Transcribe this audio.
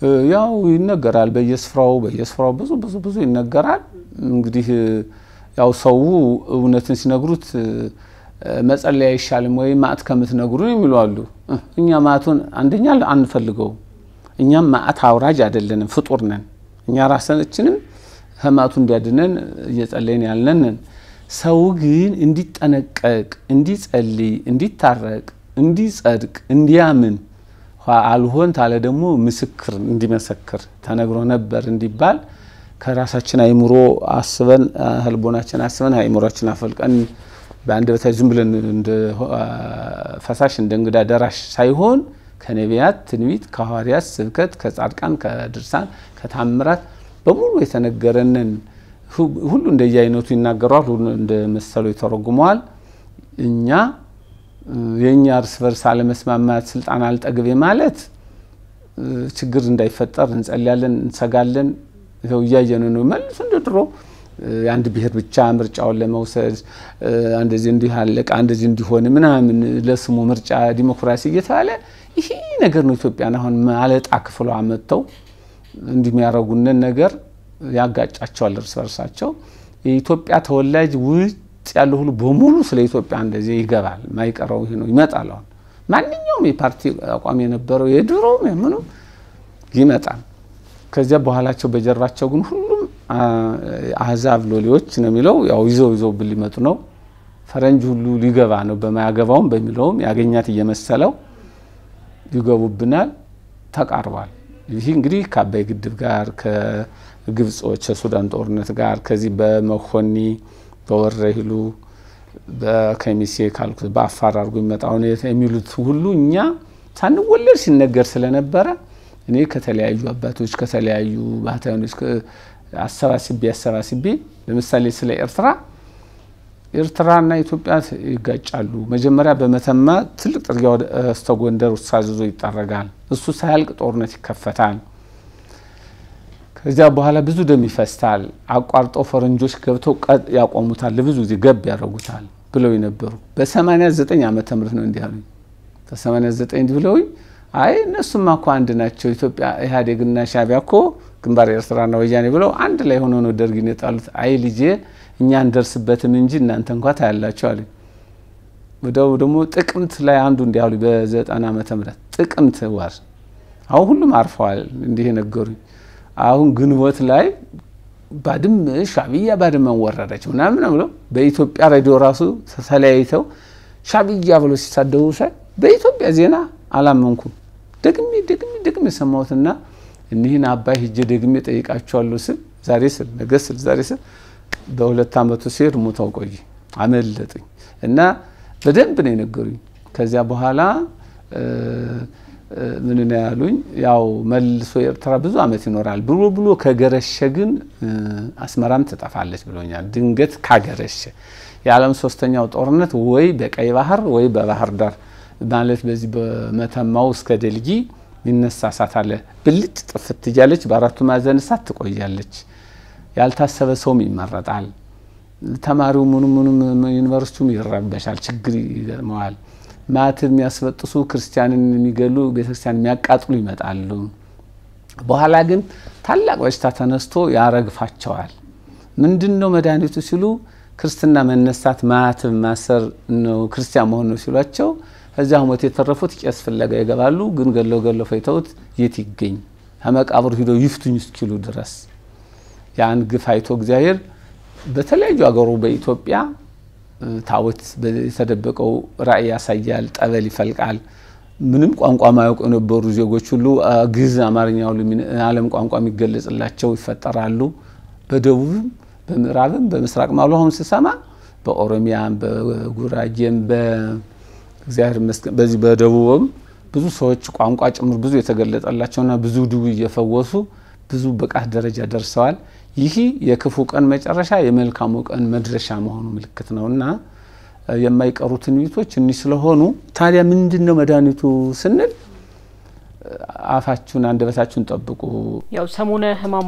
ያው ይነገራል በየስፍራው በየስፍራው ብዙ ብዙ ብዙ ይነገራል። እንግዲህ ያው ሰው እውነትን ሲነግሩት መጸለይ አይሻልም ወይ ማዕት ከምትነግሩን የሚሉ አሉ። እኛ ማዕቱን አንደኛ አንፈልገውም። እኛም ማዕት አውራጅ አይደለንም፣ ፍጡር ነን። እኛ ራሳችንም ከማዕቱ እንዲያድነን እየጸለይን ያልነን። ሰው ግን እንዲጠነቀቅ፣ እንዲጸልይ፣ እንዲታረቅ፣ እንዲጸድቅ፣ እንዲያምን አልሆን ታለ ደግሞ ምስክር እንዲመሰክር ተነግሮ ነበር እንዲባል ከራሳችን አይምሮ አስበን ህልቦናችን አስበን አይምሮችን አፈልቀን በአንድ በታይ ዝም ብለን እንደ ፈሳሽ እንደ እንግዳ ደራሽ ሳይሆን ከነቢያት ትንቢት፣ ከሐዋርያት ስብከት፣ ከጻድቃን፣ ከድርሳን፣ ከታምራት በሙሉ የተነገረንን ሁሉ እንደየአይነቱ ይናገረዋል። ሁሉ እንደ መሰሉ ይተረጉመዋል። እኛ የእኛ እርስ በርስ አለመስማማት ስልጣን አልጠግቤ ማለት ችግር እንዳይፈጠር እንጸልያለን፣ እንሰጋለን። ይኸው እያየን ነው። መልሱ እንደ ድሮ የአንድ ብሔር ብቻ ምርጫውን ለመውሰድ እንደዚህ እንዲህ አለቃ እንደዚህ እንዲሆን ምናምን ለስሙ ምርጫ ዲሞክራሲ እየተባለ ይሄ ነገር ነው ኢትዮጵያን አሁን ማለጣ ክፍሏ መጥተው እንዲህ የሚያደርጉንን ነገር ያጋጫቸዋል እርስ በርሳቸው። የኢትዮጵያ ተወላጅ ውጭ ያለው ሁሉ በሙሉ ስለ ኢትዮጵያ እንደዚህ ይገባል። ማይቀረው ይሄ ነው። ይመጣል። አሁን ማንኛውም የፓርቲ አቋም የነበረው የድሮ ምኑ ይመጣል። ከዚያ በኋላቸው በጀርባቸው ግን ሁሉም አህዛብ ሎሌዎች ነው የሚለው ያው ይዘው ይዘው ብል ሊመጡ ነው። ፈረንጅ ሁሉ ሊገባ ነው በማያገባውም በሚለውም ያገኛት እየመሰለው ይገቡብናል። ተቃርቧል። ይህ እንግዲህ ከአባይ ግድብ ጋር ከግብጾች የሱዳን ጦርነት ጋር ከዚህ በመኮኒ በወረሂሉ በከሚሴ ካልኩት በአፋር አድርጎ የሚመጣውን የሚሉት ሁሉ እኛ ሳንወለድ ሲነገር ስለነበረ እኔ ከተለያዩ አባቶች ከተለያዩ ባህታውያኖች አሰባስቤ አሰባስቤ ለምሳሌ ስለ ኤርትራ ኤርትራና ኢትዮጵያ ይጋጫሉ። መጀመሪያ በመተማ ትልቅ ጥርጊያ እስተ ጎንደር ሳዝዞ ይጠረጋል። እሱ ሳያልቅ ጦርነት ይከፈታል። ከዚያ በኋላ ብዙ ደም ይፈስታል። አቋርጠው ፈረንጆች ገብተው ያቆሙታል። ለብዙ ጊዜ ገብ ያደርጉታል ብለው የነበሩ በ89 ዓመተ ምህረት ነው እንዲህ አሉኝ። በ89 እንዲህ ብለውኝ አይ እነሱማ እኮ አንድ ናቸው። ኢትዮጵያ ኢህአዴግና ሻዕቢያ እኮ ግንባር ኤርትራና ወያኔ ብለው አንድ ላይ ሆኖ ነው ደርግን የጣሉት። አይ ልጄ እኛ እንደርስበትም እንጂ እናንተ እንኳ ታያላቸው አሉኝ። ወደው ደግሞ ጥቅምት ላይ አንዱ እንዲህ አሉኝ። በዘጠና ዓመተ ምህረት ጥቅምት ወር አሁን ሁሉም አርፈዋል። እንዲህ የነገሩኝ አሁን ግንቦት ላይ ባድመ ሻዕቢያ ባድመን ወረረች ምናምን ብለው በኢትዮጵያ ሬዲዮ ራሱ ተለያይተው ሻዕቢያ ብሎ ሲሳደቡ ሳይ በኢትዮጵያ ዜና አላመንኩም። ደግሜ ደግሜ ደግሜ የሰማሁትና እኒህን አባይ ሂጄ ደግሜ ጠይቃቸዋለሁ ስል ዛሬ ስል ነገ ስል ዛሬ ስል በሁለት ዓመቱ ሲሄድ ሙተው ቆይ አመለጡኝ እና በደንብ ነው የነገሩኝ። ከዚያ በኋላ ምን ነው ያሉኝ? ያው መልሶ ኤርትራ ብዙ ዓመት ይኖራል ብሎ ብሎ ከገረሸ ግን አስመራም ትጠፋለች ብሎኛል። ድንገት ካገረሸ የዓለም ሶስተኛው ጦርነት ወይ በቀይ ባህር ወይ በባህር ዳር ማለት በዚህ በመተማው እስከ ደልጊ ይነሳ እሳት አለ። ብልጭ ጥፍት እያለች በአራቱ ማዕዘን እሳት ትቆያለች። ያልታሰበ ሰውም ይመረጣል። ተማሪው ምኑ ምኑም ዩኒቨርሲቲውም ይረበሻል፣ ችግር ይገጥመዋል። ማትብ የሚያስበጥሱ ክርስቲያንን የሚገሉ ቤተክርስቲያን የሚያቃጥሉ ይመጣሉ። በኋላ ግን ታላቅ በሽታ ተነስቶ ያረግፋቸዋል። ምንድን ነው መድኃኒቱ ሲሉ ክርስትና መነሳት ማትብ ማሰር ነው ክርስቲያን መሆን ነው ሲሏቸው ከዚያ ሞት የተረፉት ቄስ ፍለጋ ይገባሉ። ግን ገለው ገለው ፈይተውት የት ይገኝ ከመቃብሩ ሂደው ይፍቱኝ እስኪሉ ድረስ ያን ግፍ አይቶ እግዚአብሔር በተለያዩ አገሩ በኢትዮጵያ ታቦት የተደበቀው ራእይ ያሳያል። ጠበል ይፈልቃል። ምንም ቋንቋ ማያውቁ የነበሩ ዜጎች ሁሉ ግዕዝ፣ አማርኛ ሁሉ ዓለም ቋንቋ የሚገለጽላቸው ይፈጠራሉ። በደቡብም በምዕራብም በምስራቅ ማሉ አሁን ስሰማ በኦሮሚያም በጉራጌም በእግዚአብሔር ይመስገን በዚህ በደቡብም ብዙ ሰዎች ቋንቋ ጭምር ብዙ የተገለጠላቸውና ብዙ ድው እየፈወሱ ብዙ ብቃት ደረጃ ደርሰዋል። ይህ የክፉ ቀን መጨረሻ የመልካሙ ቀን መድረሻ መሆኑ ምልክት ነውና የማይቀሩ ትንቢቶች እኒህ ስለሆኑ ታዲያ ምንድን ነው መድኃኒቱ ስንል አፋችሁን አንደበታችሁን ጠብቁ። ያው ሰሙነ ሕማማት